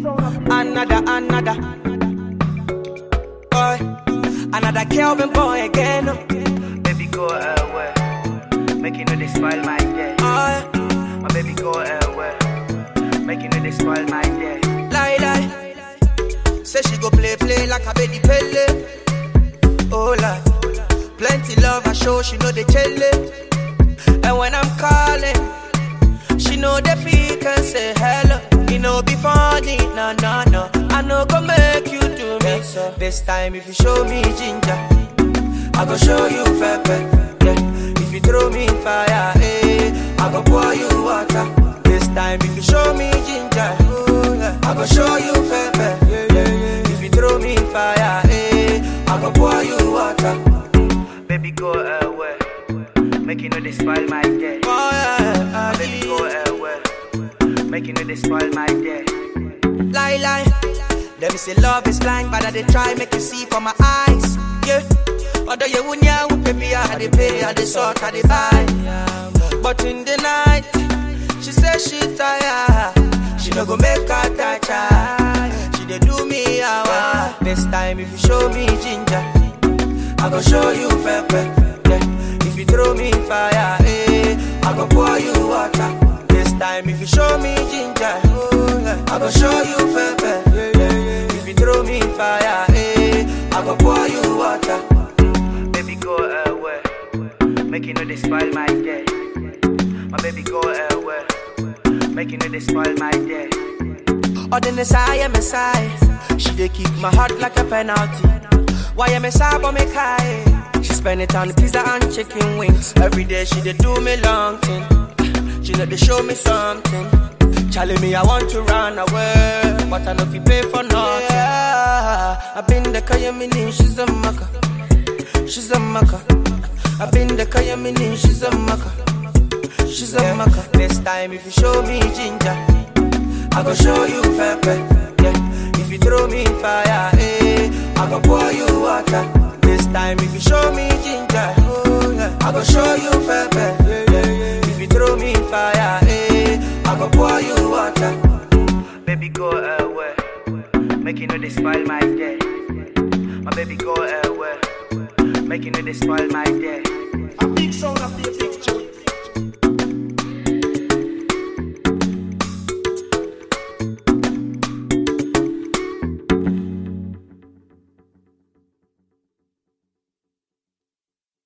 Another, another. Boy, another Kelvin boy again. Oh, Baby, go away. Make you know they spoil my day. yeah. My baby, go away. Make you know they spoil my day. lie, lie. Say she go play, play like a baby pele. Oh, la. Plenty love I show, she know the chele. And when I'm calling, she know the pick and say hello. You know be funny, no, no, no. I know go make you do me so. This time if you show me ginger, I go show you pepper. Yeah. If you throw me fire, eh, I go pour you water. This time if you show me ginger, oh, yeah, I go show you pepper. Yeah, yeah, yeah. If you throw me fire, eh, I go pour you water. Baby, go away. Make you know they spoil my day. Oh, yeah, My baby, go away. Make you know they spoil my day. lie, lie. Them say love is blind, but I they try make you see from my eyes. Yeah. Although you wouldn't yeah, pay me, I they pay, I they sort, I they buy. But in the night, she say she tired. She no go make her touch her. She they do me hour. This time if you show me ginger, I go show you pepper. Yeah. If you throw me fire, eh, I go pour you water. This time if you show me ginger, oh, yeah, I go show you pepper. Yeah, yeah, yeah. If you throw me fire, eh, I go pour you water. Baby, go away. Make you know they spoil my day. My baby, go away. Make you know they spoil my day. Or the Messiah, Messiah. She dey kick my heart like a penalty. Why am I but me high? She spend it on pizza and chicken wings. Every day she dey do me long thing. She know they show me something. Charlie me, I want to run away, but I know if you pay for nothing. Yeah, I've been the Kayamini, she's a maka. She's a maka. I've been the Kayamini, she's a maka. She's a maka. This time if you show me ginger. I go show you pepper. Yeah. If you throw me fire, eh, I go pour you water. This time if you show me ginger, oh, yeah, I go show you pepper. Yeah, yeah, yeah. If you throw me fire, eh, I go pour you water. Baby, go away. Make you know they spoil my day. My baby, go away. Make you know they spoil my day. A big sound